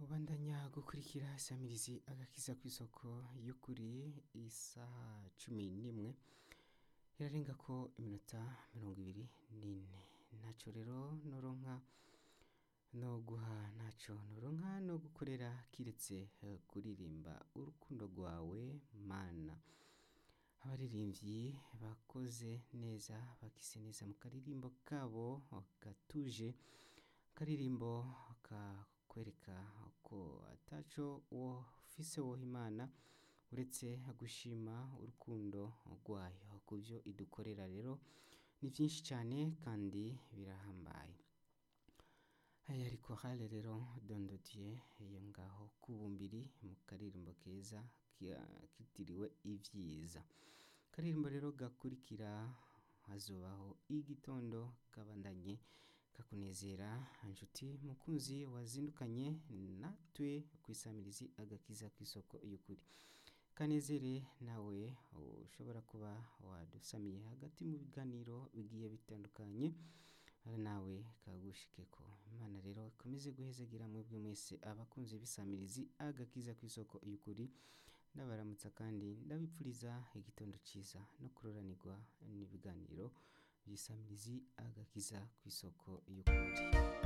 ubandanya gukurikira isamirizi agakiza ku isoko y'ukuri isaha cumi n'imwe irarenga ko iminota mirongo ibiri n'ine ntaco rero noronka no guha ntaco noronka no gukorera kiretse eh, kuririmba urukundo rwawe mana abaririmbyi bakoze neza bakise neza mu karirimbo kabo gatuje akaririmbo kakwereka ko ataco wofise woha imana uretse gushima urukundo rwayo ku byo idukorera rero ni byinshi cyane kandi birahambaye aya ariko hale rero dondodiye iyo ngaho kubumbiri mu karirimbo keza kia- kitiriwe ibyiza karirimbo rero gakurikira hazobaho igitondo kabandanye kakunezera inshuti mukunzi wazindukanye natwe ku isamirizi agakiza ku isoko y'ukuri kanezere nawe ushobora kuba wadusamiye hagati mu biganiro bigiye bitandukanye ari nawe kagushikeko imana rero ikomeze guhezagira mwebwe mwese abakunzi b'isamirizi agakiza ku isoko y'ukuri ndabaramutsa kandi ndabipfuriza igitondo cyiza no kuroranirwa n'ibiganiro by'isamirizi agakiza ku isoko y'ukuri